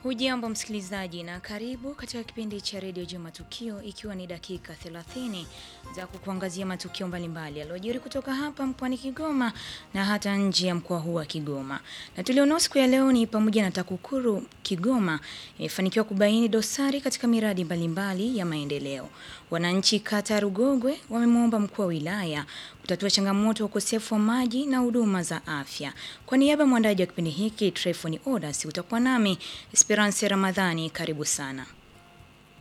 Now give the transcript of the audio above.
Hujambo msikilizaji na karibu katika kipindi cha redio juu matukio, ikiwa ni dakika 30 za kukuangazia matukio mbalimbali yaliyojiri kutoka hapa mkoani Kigoma na hata nje ya mkoa huu wa Kigoma. Na tulionao siku ya leo ni pamoja na TAKUKURU Kigoma imefanikiwa kubaini dosari katika miradi mbalimbali ya maendeleo. Wananchi kata ya Rugogwe wamemwomba mkuu wa wilaya kutatua changamoto ya ukosefu wa maji na huduma za afya. Kwa niaba ya mwandaji wa kipindi hiki Trefoni Odas, utakuwa nami Esperance Ramadhani. Karibu sana.